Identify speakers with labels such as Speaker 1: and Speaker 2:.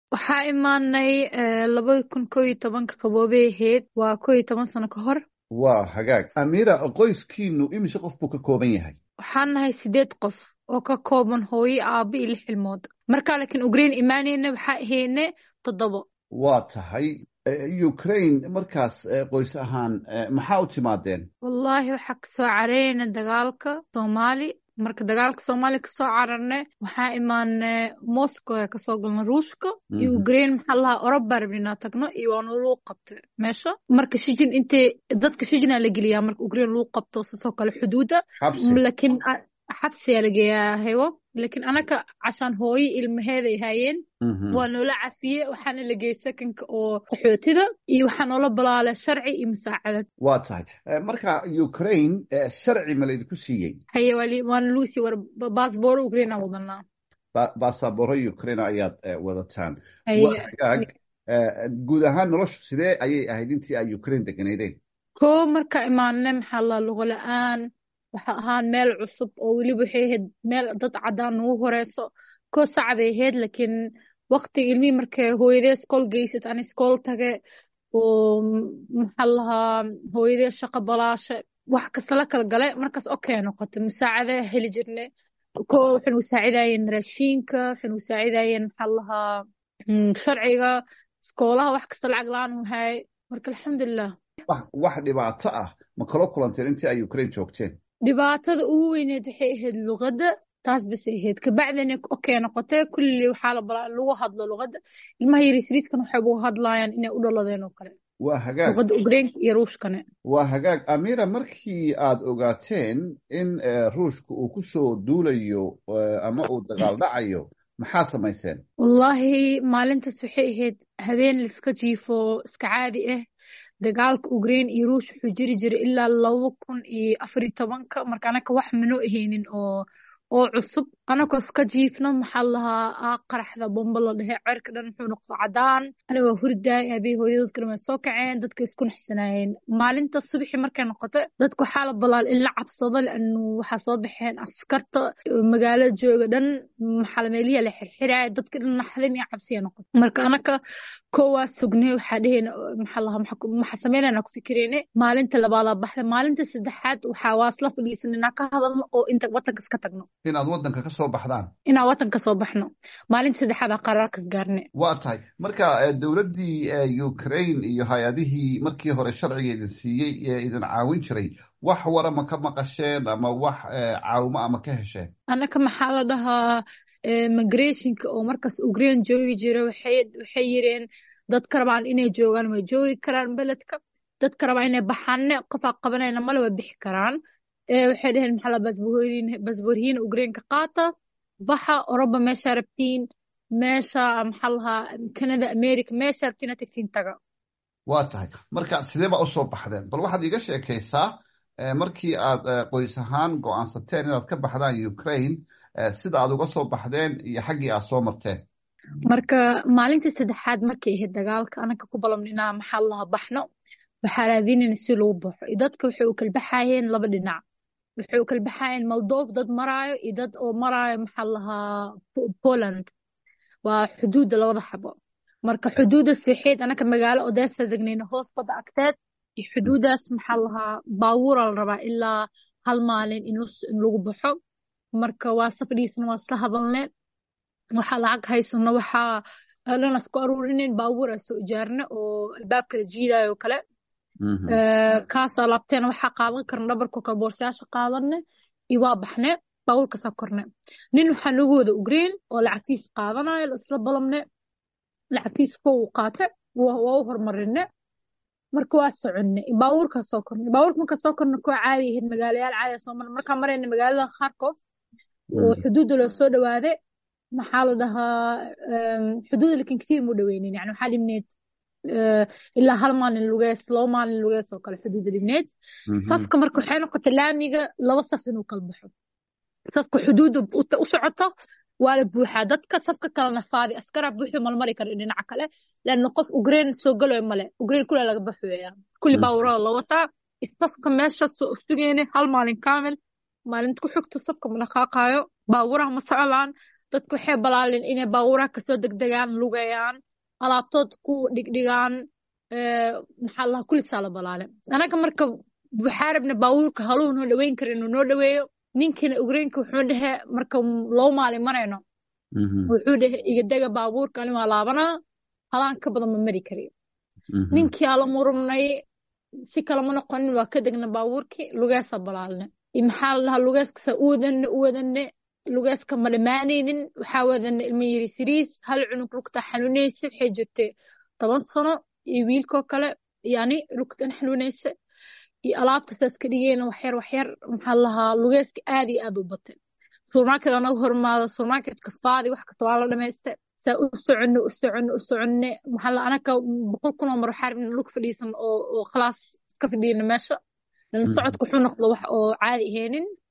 Speaker 1: waxaa imaanay labada kun koo iyo tobanka qaboobay ahayd waa koo iyo toban sano ka hor
Speaker 2: waa hagaag amiira qoyskiinu imise qof buu ka kooban yahay
Speaker 1: waxaan nahay sideed qof oo ka kooban hooyo aabo iyo lix ilmood markaa laakiin ukraine imaaneyna waxaa ahayne toddobo
Speaker 2: waa tahay ukraine markaas qoys ahaan maxaa u timaadeen
Speaker 1: wallaahi waxaa kasoo carareyna dagaalka soomaali marka dagaalka soomaaliya kasoo cararne waxaa imaane moscow ee kasoo galna ruushka iyo ukraine maxaa lahaa oroba rabni inaa tagno iyo waana lagu qabta meesha marka shijin intay dadka shijinaa la geliyaa marka ukraine lagu qabto sasoo kale xuduuda laakiin xabsiyaa la geeyaa hewo laakiin anaka cashaan hooyo ilmaheeday haayeen waa noola cafiye waxaana la geeyey sakanka oo qaxootida iyo waxaa noola balaala sharci iyo musaacadad
Speaker 2: waa tahay marka ukraine sharci ma laydinku siiyey
Speaker 1: haye waana lagu sii war baasbooro ukraine aan wadanaa
Speaker 2: basabooro ukraine ayaad wadataan waa hagaag guud ahaan noloshu sidee ayay ahayd intii ay ukraine deganaydeen
Speaker 1: ko marka imaane maxaa la lugo la-aan waxa ahaan meel cusub oo weliba waxay ahayd meel dad caddaan nagu horeyso koo sacbay ahayd laakiin waqtiga ilmihii markay hooyadee iskool geysat aan iskool tage oo maxaa lahaa hooyadee shaqo balaashe wax kasta la kala gale markaas okey noqotay musaacade heli jirne ko waxay nagu saacidayeen raashiinka waxay nagu saacidayeen maxaa lahaa sharciga iskoolaha wax kasta lacag la-aan u haay marka alxamdulilah
Speaker 2: wax dhibaato ah ma kala kulanteen intii ay ukraine joogteen
Speaker 1: dhibaatada ugu weyneed waxay ahayd luqadda taas basay ahayd kabacdina okey noqotee kulli waxaa la balaa lagu hadlo luqadda ilmaha yarisriiskan waxay ugu hadlaayaan inay u dhaladeen oo kale
Speaker 2: waa hagaag
Speaker 1: luqadda ugreenka iyo ruushkane
Speaker 2: waa hagaag amira markii aad ogaateen in ruushka uu ku soo duulayo ama uu dagaal dhacayo maxaa samayseen
Speaker 1: wallaahi maalintaas waxay ahayd habeen laiska jiifo iska caadi ah dagaalka ukraine iyo ruush wuxuu jiri jiray ilaa laba kun iyo afariyo tobanka marka anaka wax manoo ahaynin oo oo cusub anagoo iska jiifno maxaa lahaa aa qaraxda bombo la dhehe cerka dhan muxuu noqdo cadaan anigoo hurdaay aabey hooyadoodkana way soo kaceen dadka isku naxsanaayeen maalinta subaxi markay noqoto dadka waxaa la balaal in la cabsado laanu waxaa soo baxeen askarta magaalada jooga dhan maxaa meelihi la xirxiraaya dadka dhan naxdin iyo cabsiya noqoto marka anaka koowaa sugnay waxaa dheheyna maxaa lahaa maxaa sameynayna ku fikireyne maalinta labaadaa baxda maalinta saddexaad waxaa waasla fadhiisan inaan ka hadalno oo inta wadanka iska tagno
Speaker 2: inaad wadanka ka soo baxdaan
Speaker 1: inaan wadanka ka soo baxno maalinta saddexaad aa qaraarkas gaarne
Speaker 2: waa tahay marka dowladdii ukraine iyo hay-adihii markii hore sharciga idin siiyey ee idin caawin jiray wax wara ma ka maqasheen ama wax caawimo ama ka hesheen
Speaker 1: annaka maxaa la dhahaa migrationka oo markaas ukraine joogi jira waxay yireen dadka rabaan inay joogaan way joogi karaan beledka dadka rabaan inay baxaanne qofaa qabanayna male way bixi karaan waxay dheheen maxaa la basboorhiina ukraineka qaata baxa oroba meeshaa rabtiin meesha maxaa lahaa canada america meesha rabtiin aad tagtiin taga
Speaker 2: waa tahay marka sidee baa usoo baxdeen bal waxaad iiga sheekaysaa markii aad qoys ahaan go-aansateen inaad ka baxdaan ukraine sida aad uga soo baxdeen iyo xaggii aad soo marteen
Speaker 1: marka maalintii saddexaad markay ahayd dagaalka anaka ku balabna inaa maxaa lahaa baxno waxaa raadinayna si lagu baxo dadka waxay u kala baxayeen laba dhinac waxay u kala baxayeen moldov dad maraayo iyo dad oo maraayo maxaa lahaa poland waa xuduudda labada xabo marka xuduuddaas waxayd anaka magaalo odessa degnayna hoos badda agteed iyo xuduuddaas maxaa lahaa baabuura la rabaa ilaa hal maalin in lagu baxo marka waa safdhiisna waa isla hadalne waxaa lacag haysano waxaa dhanas ku aruurinin baabuur aa soo ijaarne oo albaabka la jiidayo kale kaasaa laabteen waxaa qaadan karna dhabarko kale boorsayaasha qaadanne iyo waa baxne baabuurkaasaa korne nin waxaa nagu wada ugreen oo lacagtiis qaadanayo isla balamne lacagtiis ko uu qaate waa u hormarine marka waa soconne baabuurkaa soo korne baabuurka markaa soo korne koo caadi ahayd magaalayaal caadi soo marne markaa marayna magaalada kharkov oo xuduudda loo soo dhawaade maxaa la dhahaa xuduudda lakin katiir mu dhaweynin yani waxaa dhibneed ilaa hal maalin lugees laba maalin lugees oo kale xuduudda dhibneed safka marka waxay noqotay laamiga laba saf inuu kala baxo safka xuduudda u socoto waa la buuxaa dadka safka kalena faadi askaraa buuxi malmari kara dhinaca kale laanna qof ugreen soo galoy male ugreen kule laga baxweeyaa kulli baawurada la wataa safka meesha sugeyne hal maalin kaamil maalinta ku xigto safka ma dhaqaaqaayo baawuraha ma socdaan dadka waxay balaaleen inay baabuuraha kasoo degdegaan lugayaan alaabtood ku dhigdhigaan maxaa lahaa kulisaa la balaale anaga marka waxaa rabna baabuurka haluu noo dhaweyn kara inuu noo dhaweeyo ninkina ugreenka wuxuu dhehe marka loo maalin marayno wuxuu dhehe iga dega baabuurka ani waa laabanaa halaan ka badan ma mari kariyo ninkii ala murumnay si kalama noqonin waa ka degna baabuurkii lugeesa balaalne maxaa la dhahaa lugeeska u wadanne u wadanne lugeeska ma dhammaanaynin waxaa wadanne ilma yiri siriis hal cunug lugta xanuunaysa waxay jirtay toban sano iyo wiilkoo kale yani lugtan xanuunaysa iyo alaabta saas ka dhigeyna waxyar waxyar maxaa lahaa lugeeska aad iyo aad u batay supermarket anaga hormaada supermarketka faadi wax kasta waa la dhamaysta saa u soconne u soconne u soconne maxaa la anaka boqol kun oo mar waxaa rabna lug fadhiisan oo oo khalaas iska fadhiyana meesha lana socodka wuxuu noqdo wax oo caadi ahaynin